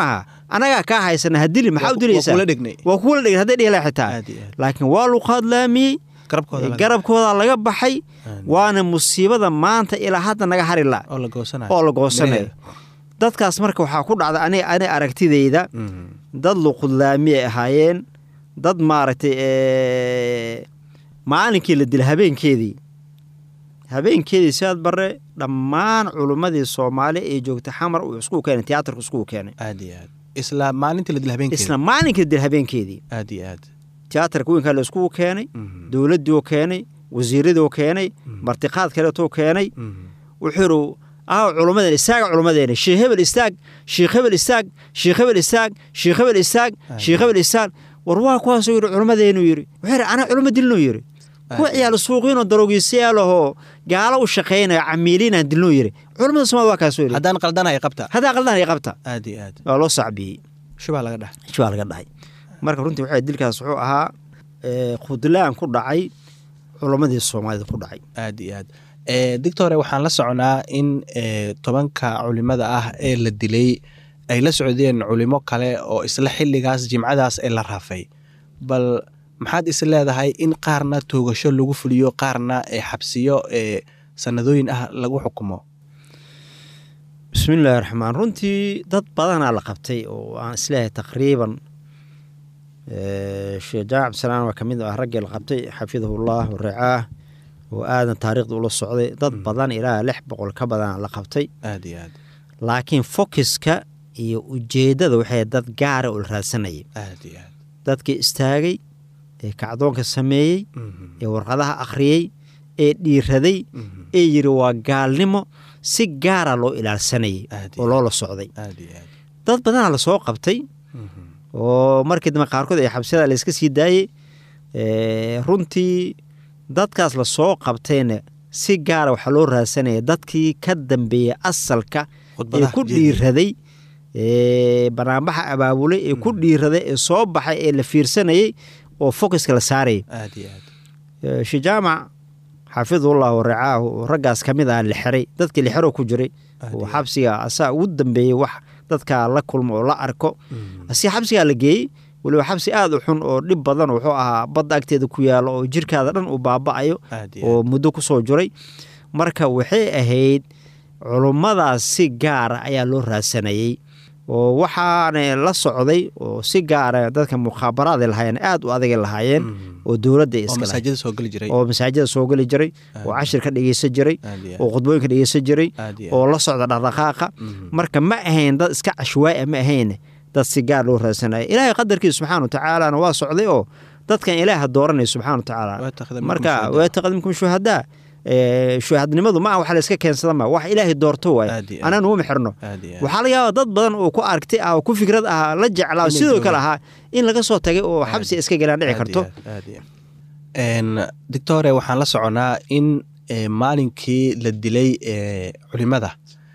anagaa kaa haysana hadili maxaa u dilaysaa kula dhegnay waa kuwala dhegn hadday dhihi lahay xitaa aad iyo aad laakiin waa lagu hadlaamiyey garabkooda laga- garabkooda laga baxay Aad. waana musiibada maanta ilaa hadda naga hari la oo la goosanayo oo la goosanayo dadkaas marka waxaa ku dhacda ani ani aragtidayda Mhm. dad luqudlaami ay ahaayeen dad maaragtay ee, maalinkii la dila habeenkeedii habeenkeedii sidaad bare dhammaan culummadii soomaali ee joogta xamar uu iskugu keenay tiyaatarku iskugu keenay aad iyo aad isla maalintii la dil habeenkeeda isla maalinkii la dila habeenkeedii aad iyo aad tiyaatarka weynkaa la iskugu keenay Mhm. dowladdii oo keenay wasiiradii oo keenay martiqaad kaleetoo keenay Mhm. wuxuu yidhi ah culummadeena istaaga culummadeena sheekh hebel istaag sheekh hebel istaag sheekh hebel istaag sheekh hebel istaag sheekh hebel istaag war waa kuwaasuu yidhi culummadeenuu yidhi wuxuu yidhi anaa culumma dilnuu yidhi kuwa ciyaal suuqiinoo daroogiisayaalahoo gaalo u shaqaynaya camiiliinaan dilnuu yidhi culummada soomaalida waa kaasuu yidhi haddaan qaldanahay qabta haddaa qaldan ay qabta aad iyo aad waa loo sacbiyey shubaa laga dhax baa laga dhahay marka runtii waxay dilkaas wuxuu ahaa ee, khudlaan ku dhacay culummadii soomaalida ku dhacay aad iyo aad Eh, doctore waxaan la soconaa in eh, tobanka culimada ah ee la dilay ay la socdeen culimo kale oo isla xilligaas jimcadaas ee la raafay bal maxaad is leedahay in qaarna toogasho lagu fuliyo qaarna eh, xabsiyo eh, sanadooyin ah lagu xukumo bismillaahi raxmaan runtii dad badanaa la qabtay oo aan isleeyahay taqriiban ee, sheekh jaamac cabdisalaan waa ka mid ah raggii la qabtay xafidahullah waracaah oo aadan taariikhda ula socday dad badan ilaa lix boqol ka badanaa la qabtay aad iyo aad laakiin fokiska iyo ujeeddada waxay dad gaara oo la raadsanayay aad iyo aad dadkii istaagay ee kacdoonka sameeyey Mhm, ee warqadaha akhriyey ee dhiiraday mhm. ee yidhi waa gaalnimo si gaara loo ilaalsanayay Aad iyo oo loola socday aad iyo aad dad badanaa lasoo qabtay Mhm, oo markii dambe qaarkood ay xabsiyada layska sii daayey ee, runtii dadkaas lasoo qabtayna si gaara waxaa loo raadsanaya dadkii ka dambeeyey asalka ee khudbadaha ku jeediya. dhiiraday ee banaanbaxa abaabulay ee ku dhiiraday ee soo baxay ee la fiirsanayay oo focuska la saarayay aad iyo aad Ee, sheekh jaamac xaafidullah waracaahu oo raggaas ka mid ah la xiray dadkii la xiro ku jiray Aad oo iyo xabsiga asaa ugu dambeeyey wax dadkaa la kulmo oo la arko Mhm, si xabsigaa la geeyey weliba xabsi aada u xun oo dhib badan wuxuu ahaa badda agteeda ku yaalo oo jirkaada dhan uu baaba'ayo aad iyo oo aad muddo ku soo jiray marka waxay ahayd culummadaas si gaara ayaa loo raadsanayey oo waxaana la socday oo si gaara dadka mukhaabaraada lahaayeen aada u adagay lahaayeen Mhm. oo dowladda oo iska lahayd masaajida soo geli jiray oo masaajida soo geli jiray oo Aad. cashir ka dhegeysan jiray aad iyo oo aad khudbooyinka dhegeysan jiray aad iyo oo aad la socda dhaqdhaqaaqa Mhm. marka ma ahayn dad iska cashwaaya ma ahayn dad si gaar loo raadsanaya ilaahay qadarkiisa subxaana watacaalana waa socday oo dadkan ilaaha dooranaya subxaana watacaala Waa taqdiim marka minkum waa taqdiimkum shuhadaa ee, shuhadnimadu ma aha wax la iska keensada ma wax ilaahay doorto waay Aad iyo aad. anaan uma xirno aad iyo aad waxaa laga yaabaa dad badan oo ku aragti ah oo ku fikrad ah la jeclaa Inay sidoo joogaan. kale ahaa in laga soo tagay oo xabsi iska galaan dhici Aad karto iyo aad, aad iyo aad. Een, doctore waxaan la soconaa in eh, maalinkii la dilay eh, culimada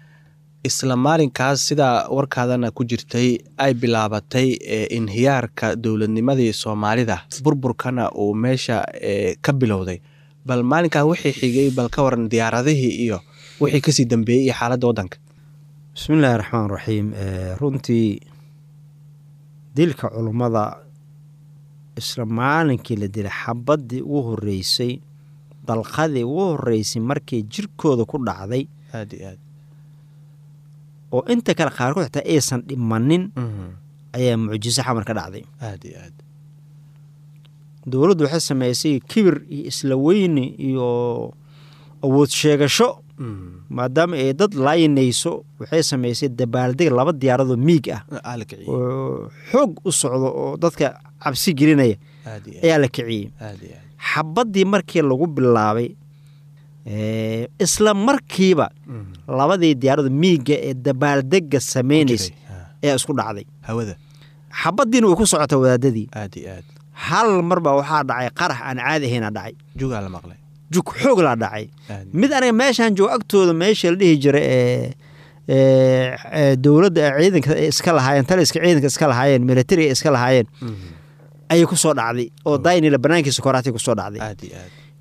isla maalinkaas sida warkaadana ku jirtay ay bilaabatay eh, inhiyaarka dowladnimadii soomaalida burburkana uu meesha eh, ka bilowday bal maalinkaa wixii xigay bal ka waran diyaaradihii iyo wixii kasii dambeeyey iyo xaaladda waddanka bismi illaahi raxmaan raxiim ee, runtii dilka culummada isla maalinkii la dilay xabaddii ugu horreysay dalqadii ugu horreysay markii jirkooda ku dhacday aad iyo aad oo inta kale qaarkood xitaa aysan dhimanin Mhm. ayaa mucjiso xamar ka dhacday aad iyo aad dowladdu waxay samaysay kibir iyo isla weyni iyo awood sheegasho Mhm. maadaama ay dad laayinayso waxay samaysay dabaaldeg laba diyaaradoo miig ah aa la kiciyey oo xoog u socdo oo dadka cabsi gelinaya aad iyo aad ayaa la kiciyey aad iyo aad xabaddii markii lagu bilaabay ee, isla markiiba Mhm. labadii diyaarada miiga ee dabaaldega samaynaysa Jiray. Ah, ayaa isku dhacday hawada xabaddiina way ku socota wadaadadii aad iyo aad hal marba waxaa dhacay qarax aan caadi ahayna dhacay jugaa la maqlay jug xoog laa dhacay aad mid aniga meeshaan joogo agtooda meesha la dhihi jiray ee ee, ee, dowladda ee ciidanka ay iska lahaayeen taliska ciidanka iska lahaayeen militariga iska lahaayeen Mhm. ayay ku soo dhacday oo daynila banaankiisa koraatay ku soo dhacday aad iyo aad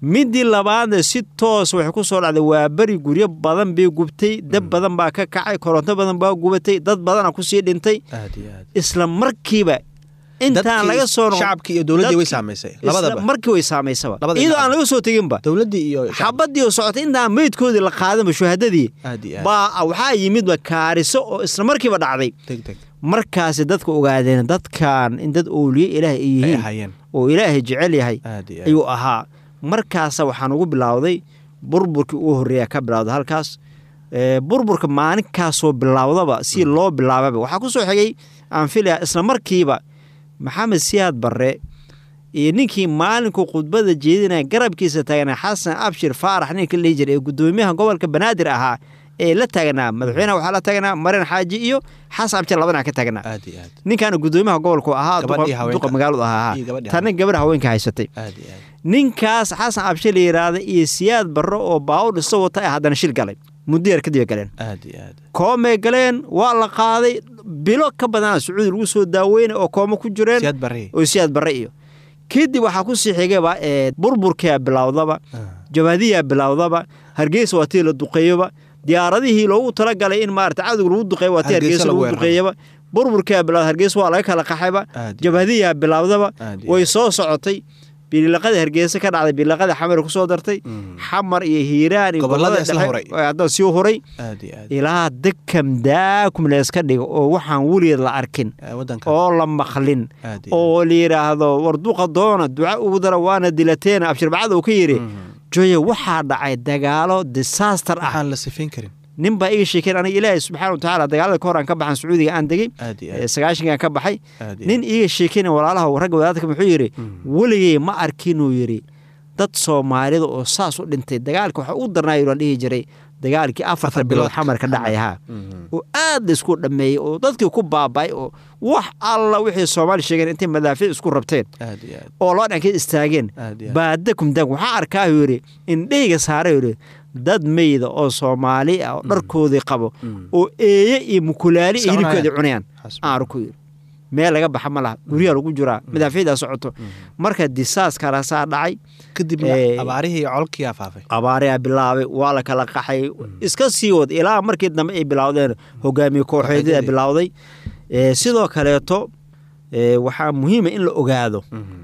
midii labaadna si toos waxay ku soo dhacday waa beri guryo badan bay gubtay dab badan baa ka kacay koronto badan baa gubatay dad badana kusii dhintay aad iyo aad isla markiiba intaan Dadkii, laga soo noqon- shacabkii iyo dowladdii way dadkii- saamaysay isla labadaba markii way saamaysaba Labada iyadoo dhinac. aan laga soo teginba dowladdii iyo shacabkii. xabadii oo socotay intaan meydkoodii la qaadanba shuhadadii aad iyo aad baa waxaa yimidba kaariso oo isla markiiba dhacday deg deg markaasi dadka ogaadeen dadkan in dad ooliye ilaah ay ay yihiin ahaayeen oo ilaahay jecel yahay aad iyo aad ayuu ahaa markaasa waxaan ugu bilowday burburkii ugu horreeya ka bilowda halkaas Ee, burburka maalinkaasoo bilowdaba si loo bilaababa waxaa ku soo xigay aan filaya isla markiiba maxamed siyaad barre iyo ninkii maalinkuu khudbada jeedinaya garabkiisa taagnaa xasan abshir faarax ninka la dhihi jiray ee gudoomiyaha gobolka banaadir ahaa ee la taagnaa madaxweynaha waxaa la taagnaa marin xaaji iyo xasan abshir labadana ka taagnaa aad iyo aad ninkaana gudoomiyaha gobolku ahaa Gabadhii duqa- haweenka. duqa magaaladu ahaa Iyo gabadhii tana gabadha haweenka haysatay aad iyo aad ninkaas xasan abshir la yidhaahda iyo siyaad barre oo baawur dhiso wata ay haddana shil galay muddo yar kadib ay galeen aad iyo aad koomay galeen waa la qaaday bilo ka badana sacuudi lagu soo daaweynay oo koomo ku jireen siyaad barre oo siyaad barre iyo kadib waxaa ku sii xigayba ee burburkaa bilowdaba jabaadiyaa bilowdaba hargeysa waa tii la duqeeyoba diyaaradihii loogu talagalay in maarata cadowga lagu duqeeyo waa tii Hargeysa hargeysa lagu lagu weeraro. duqeeyaba burburkaa bilowda hargeysa waa laga kala qaxayba Aad iyo jabaadiyaa bilowdaba Aad iyo way soo socotay bililaqada hargeysa ka dhacday bililaqada xamar kusoo dartay xamar iyo hiiraan iyo Gobollada gobollada isla dhexe horay. oo hadda sii horay aad iyo aad ilaa dekam daakum layska dhigo oo waxaan weligeed la arkin Ee, waddanka oo la maqlin aad iyo oo la yidhaahdo war duqa doona duca ugu dara waana dilateena abshirbacada uu ka yidhi joye waxaa dhacay dagaalo disaster ah waxaan la sifayn karin nin baa iga sheekeen aniga ilaahay subxaana watacaala dagaalada ka hor aan ka baxan sacuudiga aan degey aad iyo ee aad sagaashankaan ka baxay aad iyo nin iiga sheekeyna walaalaha ragga wadaadka wuxuu yidhi weligey ma arkinuu yidhi dad soomaalida oo saas u dhintay dagaalka waxa u darnaayo la dhihi jiray dagaalkii afarta Afar bilood bilood. xamar ka dhacay haa Mhm. oo aad la isku dhammeeyey oo dadkii ku baaba'ay oo wax alla wixii soomaali sheegeen intay madaafiic isku rabteen aad iyo aad oo loo dhankeed istaageen aad iyo aad baadakum daag waxaa arkaa uu yidhi indheyga saaray yidhi dad meyda oo soomaali ah oo dharkoodii qabo oo eeye iyo mukulaali iyo Iska hilibkoodii cunayaan. cunayaan Xasbi. aan arku yidhi meel laga baxa ma laha guryaha lagu jiraa madaafiicdaa socoto marka disaaskalasaa dhacay kadibna Ee, abaarihii iyo colkiyaa faafay abaarayaa bilaabay waa la kala qaxay iska sii wad ilaa markii dambe ay bilowdeen hogaamiye kooxeedyada Kooxeedyadii. bilowday Ee, sidoo kaleeto ee, waxaa muhiima in la ogaado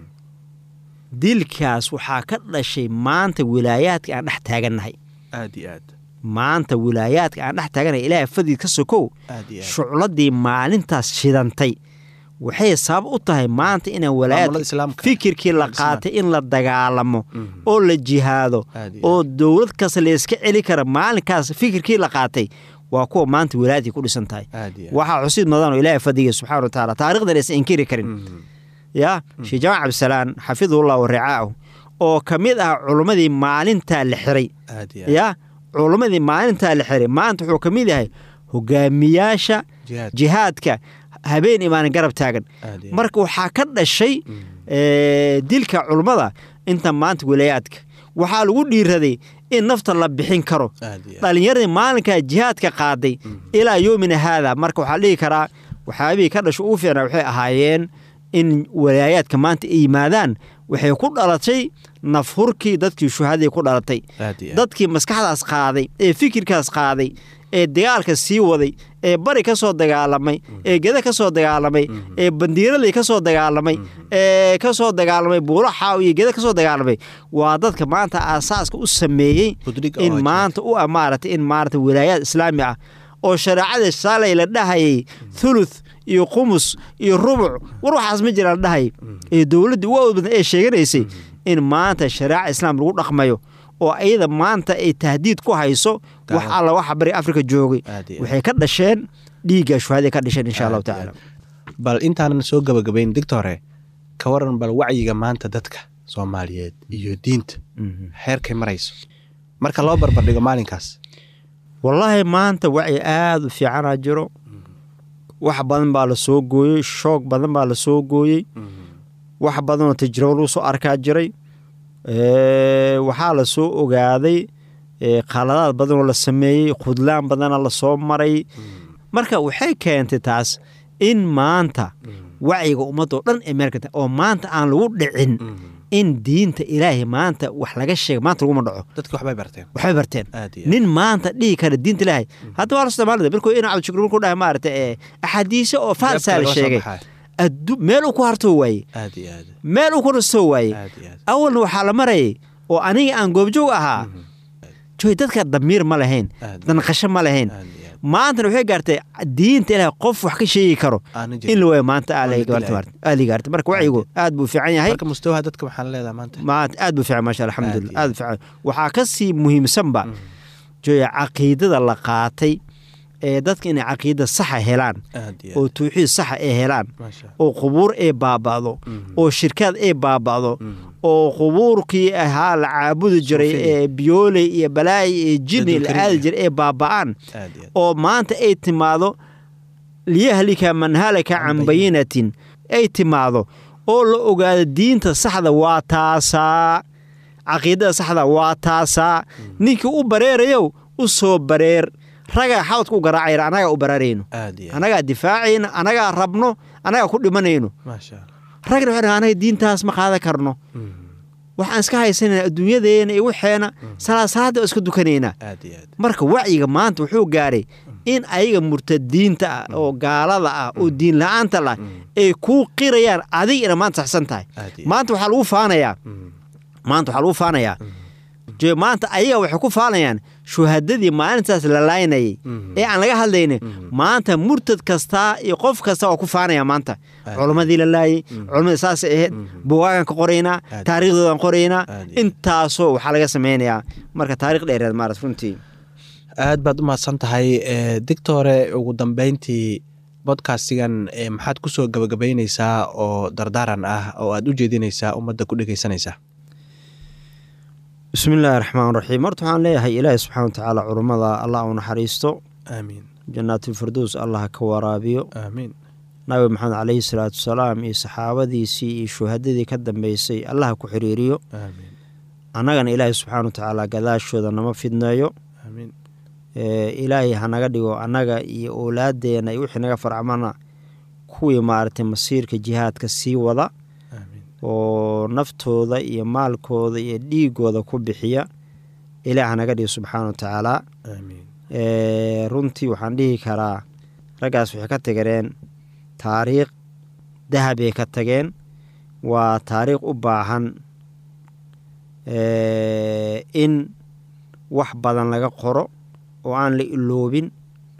dilkaas waxaa ka dhashay maanta wilaayaadka aan dhex taagannahay aad iyo aad maanta wilaayaadka aan dhex taagannahay ilaahay fadid ka sokow aad iyo aad shucladii maalintaas shidantay waxay sabab u tahay maanta inaan maamulada walaayaadka islaamka fikirkii la Islaam. qaatay in la dagaalamo Mhm. oo la jihaado Aad iyo oo dowlad kasta layska celi kara maalinkaas fikirkii la qaatay waa kuwa maanta wilaayadkii ku dhisan tahay aad iyo aad waxaa xusid mudan oo ilaahay fadiga subxaana wa tacaala taarikhdan aysan inkiri karin Mhm. ya sheekh jamac cabdisalaan xafidahullah wa ricaahu oo ka mid ah culummadii maalintaa la xiray aad iyo aad ya culummadii maalintaa la xiray maanta wuxuu ka mid yahay hogaamiyaasha jihaad jihaadka habeen imaanin garab taagan aad iyo aad marka waxaa ka dhashay Mhm. ee, dilka culummada inta maanta wilaayaadka waxaa lagu dhiiraday in nafta la bixin karo aad iyo aad dhalinyaradii maalinkaa jihaadka qaaday ilaa yoomina haada marka waxaa la dhihi karaa waxyaabihii ka dhasho ugu fiicnaa waxay ahaayeen in walaayaadka maanta ay yimaadaan waxay ku dhalatay nafhurkii dadkii shuhadii ku dhalatay aad iyo aad dadkii maskaxdaas qaaday ee fikirkaas qaaday ee dagaalka sii waday ee bari ka soo dagaalamay ee geda ka soo dagaalamay ee bandiiradii ka soo dagaalamay ee ka soo dagaalamay buulo xaaw iyo geda ka soo dagaalamay waa dadka maanta aasaaska u sameeyey Budhig oo in jihaad. maanta u amaaratay in maarata wilaayaad islaami ah oo shareecada shalay la dhahayay thuluth iyo qumus iyo rubuc war waxaas ma jira la dhahayay ee dowladda ugu awood badan ee sheeganaysay in maanta shareeca islaam lagu dhaqmayo oo ayada maanta ay tahdiid ku hayso wax Gaar. alla waxa bari afrika joogay Aad iyo aad. waxay ka dhasheen dhiigga shuhaday ka dhasheen insha allahu Aad iyo tacaala bal intaanan soo gabagabayn digtore ka waran bal wacyiga maanta dadka soomaaliyeed iyo diinta xeerkay marayso marka loo barbardhigo maalinkaas wallaahi maanta wacyi aada u fiicanaa jiro wax badan baa la soo gooyey shoog badan baa la soo gooyey wax badanoo tajribo lagu soo arkaa jiray Ee, waxaa la soo ogaaday ee, khaladaad badanoo la sameeyey khudlaan badana la soo maray marka waxay keentay taas in maanta wacyiga ummadoo dhan ay meel ka tahay oo maanta aan lagu dhicin in diinta ilaahay maanta wax laga sheega maanta laguma dhaco dadki waxbay barteen waxbay barteen aad iyo aad. nin maanta dhihi kara diinta ilaahay hadda waa la soomaalida markuu ina cabdishakuur markuu dhahay maarata ee axaadiise oo faalsaa la laga soo sheegay baxay. addu meel uu ku hartoo waaye aad iyo aad meel uu ku rastoo waaye aad iyo aad awalna waxaa la marayay oo aniga aan goobjoog ahaa joy dadka damiir ma lahayn Aad. danqasho ma lahayn aad iyo aad maantana waxay gaartay diinta ilaahay qof wax ka sheegi karo Aanan in jirin. la waayo maanta aa Aan la laga gaartay dilayn. maarta- aa la gaartay marka wacyigu aad buu fiican yahay marka mustawaha dadka maxaa la leedahay maanta maanta aad buu fiican maasha Allah, alxamdulillah Aad aad buu fiican waxaa ka sii muhiimsanba joya caqiidada la qaatay ee dadka inay caqiida saxa helaan aad iyo oo aad tawxiid saxa ay helaan maasha oo qubuur ay baaba'do oo shirkaad ay baaba'do oo qubuurkii ahaa la caabudi jiray Suufiyada. ee biyooley iyo balaayi iyo jinni la Jadwalkarin aadi iyo- jiray ay baaba'aan aad iyo aad oo maanta ay timaado liyahlika man halaka can Can bayinatin ay timaado oo la ogaado diinta saxda waa taasaa caqiidada saxda waa taasaa ninkii u bareerayow u soo bareer ragaa xawdka u garaacayna annagaa u baraarayno aad iyo aad annagaa difaacayna annagaa rabno annagaa ku dhimanayno maasha allah ragna waxay dhahaan, anaga diintaas ma qaadan karno Mhm. waxaan iska haysanayna adduunyadeena iyo waxeena salaad salaada oo iska dukanaynaa aad iyo aad marka wacyiga maanta wuxuu gaaray in ayaga murtadiinta ah oo gaalada ah oo diin la-aanta lah ay kuu qirayaan adiga ina maanta saxsan tahay Aad iyo maanta waxaa lagu faanayaa Mhm. maanta waxaa lagu faanayaa je maanta ayaga waxay ku faanayaan shuhadadii maalintaas la laynayay Mhm. ee aan laga hadlaynin maanta murtad kastaa iyo qof kasta waa ku faanaya maanta Aad. culammadii la laayay culammadii saasay ahayd bugaagan ka qoraynaa Aad. taariikhdoodan qoraynaa Aad iyo- intaasoo waxaa laga samaynayaa marka taariikh dheereed maarat runtii aad baad u mahadsan tahay e, dictore ugu dambeyntii bodcastigan e, maxaad ku soo gabagabaynaysaa oo dardaaran ah oo aad u jeedinaysaa ummadda ku dhegeysanaysa bismi illaahi raxmaan raxiim horta waxaan leeyahay ilaahi subxaana wa tacaala culummada allah u naxariisto aamiin jannaatulfirdows allah ka waraabiyo aamiin nabi maxamed caleyhi salaatu wasalaam iyo saxaabadiisii iyo shuhadadii ka dambeysay allah ku xiriiriyo aamiin annagana ilaahi subxaana wa tacaala gadaashooda nama fidneeyo aamiin ee, ilaahay hanaga dhigo annaga iyo owlaadeena iyo wixii naga farcmana kuwii maaragtay masiirka jihaadka sii wada aamiin oo naftooda iyo maalkooda iyo dhiigooda ku bixiya ilaah hanaga dhigo subxaana wa tacaala aamiin ee, runtii waxaan dhihi karaa raggaas waxay ka tageen taariikh dahabay ka tageen waa taariikh u baahan ee, in wax badan laga qoro oo aan la iloobin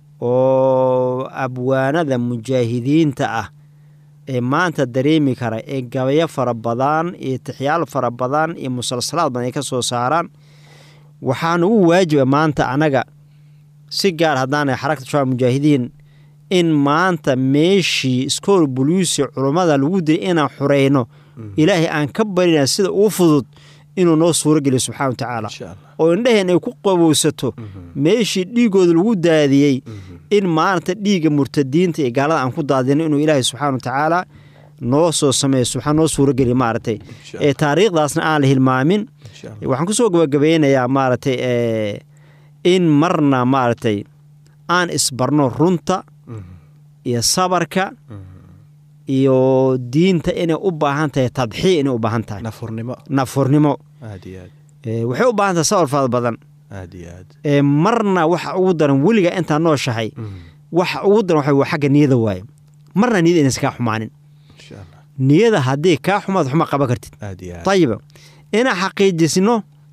oo abwaanada mujaahidiinta ah ee maanta dareemi kara ee gabayo fara badan iyo tixyaal fara badan iyo musalsalaad badan ay ka soo saaraan waxaa nagu waajiba maanta anaga si gaar haddaanay xarakta shabaab mujaahidiin in maanta meeshii iskool buluusi culummada lagu dilay inaan xurayno ilaahay aan ka barina sida ugu fudud inuu noo suuro geliyo subxana wa tacaala insha allah oo indhaheen ay ku qabowsato meeshii dhiigooda lagu daadiyey in maanta dhiigga murtadiinta iyo gaalada aan ku daadino inuu ilaahay subxaana wa tacaala noo soo sameeyo subxaan noo suuro geliyo maaragtay insha ee taariikhdaasna aan la hilmaamin insha allah waxaan kusoo gabagabeynayaa maaragtay ee, in marna maaragtay aan isbarno runta Mhm. iyo sabarka Mhm. iyo diinta inay u baahan tahay tadxiya inay u baahan tahay nafurnimo nafurnimo aad iyo aad ee, waxay u baahan tahay sabar fara badan aad iyo aad ee, marna waxa ugu daran weliga intaa nooshahay Mhm. waxa ugu daran waxa waa xagga niyada waaye marna niyada inaysan kaa xumaanin insha allah niyada haddii kaa xumaad xuma qaban kartid aad iyo aad ayiba inaan xaqiijisno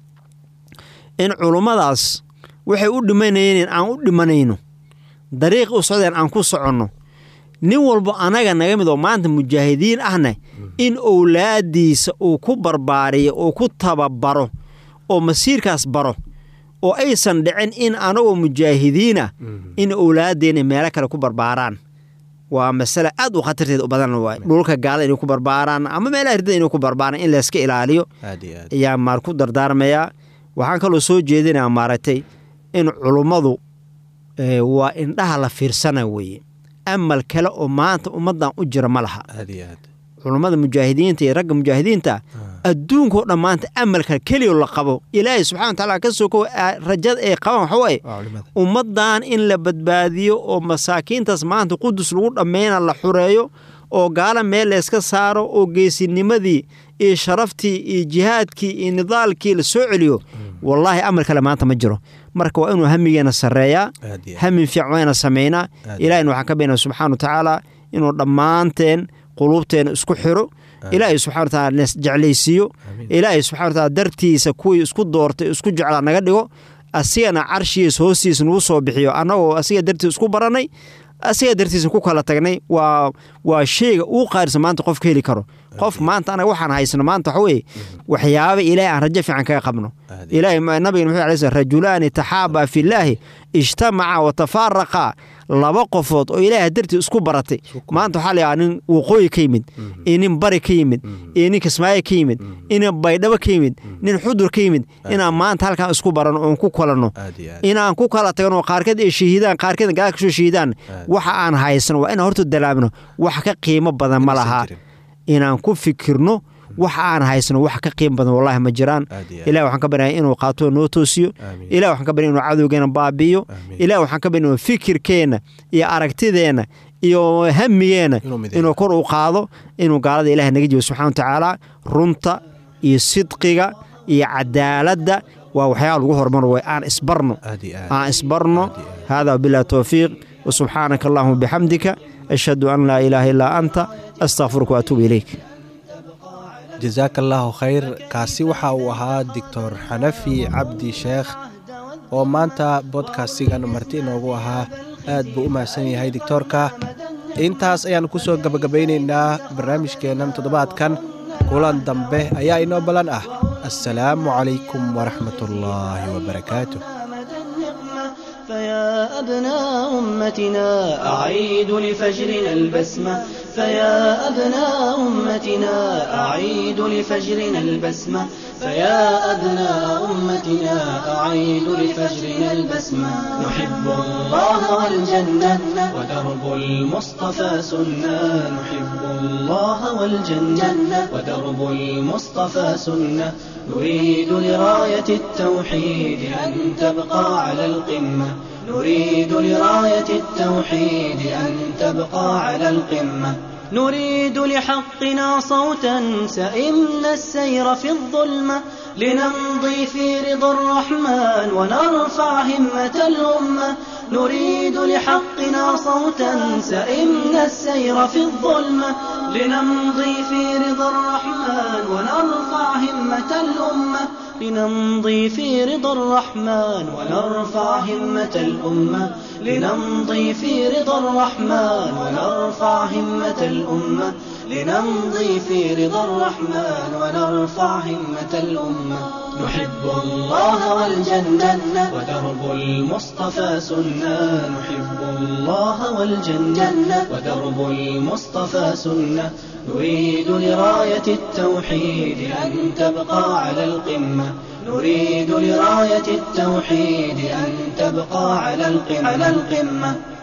in culummadaas waxay u dhimanayeen in aan u dhimanayno dariiq u socdeen aan ku soconno nin walbo anaga naga mid oo maanta mujaahidiin ahna in owlaadiisa uu ku barbaariyo uu ku tababaro oo masiirkaas baro oo aysan dhicin in anagoo mujaahidiinah Mhm. in owlaadeenna meelo kale ku barbaaraan waa masale aad u khatarteed u badan waay dhulka gaala inay ku barbaaraan ama meelaha ridada inay ku barbaaraan in layska ilaaliyo aad iyo aad ayaa maar ku dardaarmayaa waxaan kaloo soo jeedinayaa maaragtay in culummadu ee, waa indhaha la fiirsana weeye amal kale oo maanta ummaddan u jira ma laha aad iyo aad culummada mujaahidiinta iyo ragga mujaahidiinta adduunkao dhan maanta amalka keliyo la qabo ilaahay subxana wa tacaala ka soko rajada ay qabaan waxa waaye waa culimada ummaddan in la badbaadiyo oo masaakiintaas maanta qudus lagu dhammayna la xureeyo oo gaala meel layska saaro oo geesinimadii iyo sharaftii iyo jihaadkii iyo nidaalkii la soo celiyo wallaahi amar kale maanta ma jiro marka waa inuu hamigeena sarreeyaa hamin fiican wayna samaynaa ilahayna waxaan ka baynaa subxaana wa tacaala inuu dhammaanteen quluubteena isku xiro ilaahay subxana wa taala nas jeclaysiiyo ilaahay subxana wa taala dartiisa kuwii isku doortay isku jeclaa naga dhigo asigana carshigiis hoostiisa nagu soo bixiyo annagoo asiga dartiis isku barannay asiga dartiisa ku kala tagnay waa waa sheyga uu qaarisa maanta qofka heli karo qof maanta anaga waxaan haysano maanta waxa weeye waxyaaba ilaahay aan rajo fiican kaga qabno ilaahay nabiga muxuu alay sl rajulaani taxaabaa fillaahi ijtamaca wa tafaaraqa laba qofood oo ilaahay dartii isku baratay maanta waxaa layahaa nin waqooyi ka yimid iyo nin bari ka yimid iyo nin kismaayo ka yimid inin baydhabo ka yimid nin xudur ka yimid inaan maanta halkaan isku baranno oon ku kulanno inaan ku kala tagno qaarkeed ay shahiidaan qaarkeedna gadaal kasoo shahiidaan waxa aan haysano waa inaan horta dalaabno wax ka qiimo badan ma laha inaan ku fikirno waxa aan haysano wax ka qiim badan wallahi ma jiraan ilahi waxaan ka baryaya inuu qaato noo toosiyo ilahi waxaan ka baryaya inuu cadowgeena baabi'iyo ilahi waxaan ka baryaya inuu fikirkeenna iyo aragtideenna iyo hamigeenna inuu kor u qaado inuu gaalada ilahi naga jibo subxana wa tacaala runta iyo sidqiga iyo cadaaladda waa waxyaaba lagu horumaro way aan isbarno aan isbarno hada wabillahi towfiiq wasubxaanaka allahuma bixamdika ashhadu an laa ilaaha illaa anta astaqfiruka waatuubu ilayk jasaaka allaahu khayr kaasi waxa uu ahaa doctor xanafi cabdi sheekh oo maanta bodkastigan marti inoogu ahaa aad buu u mahadsan yahay doctoorka intaas ayaannu ku soo gebagabaynaynaa barnaamijkeennan toddobaadkan kulan dambe ayaa inoo ballan ah assalaamu calaykum waraxmat ullaahi wabarakaatu فيا أبناء أمتنا أعيد لفجرنا البسمة فيا أبناء أمتنا أعيد لفجرنا البسمة فيا أبناء أمتنا أعيد لفجرنا البسمة نحب الله والجنة ودرب المصطفى سنة نحب الله والجنة ودرب المصطفى سنة نريد لراية التوحيد أن تبقى على القمة نريد لراية التوحيد أن تبقى على القمة نريد لحقنا صوتا سئمنا السير في الظلمة لنمضي في رضا الرحمن ونرفع همة الأمة نريد لحقنا صوتا سئمنا السير في الظلمة لنمضي في رضا الرحمن ونرفع همة الأمة لنمضي في رضا الرحمن ونرفع همة الأمة لنمضي في رضا الرحمن ونرفع همة الأمة لنمضي في رضا الرحمن ونرفع همة الأمة نحب الله والجنة ودرب المصطفى سنة نحب الله والجنة ودرب المصطفى سنة نريد لراية التوحيد أن تبقى على القمة نريد لراية التوحيد أن تبقى على القمة, على القمة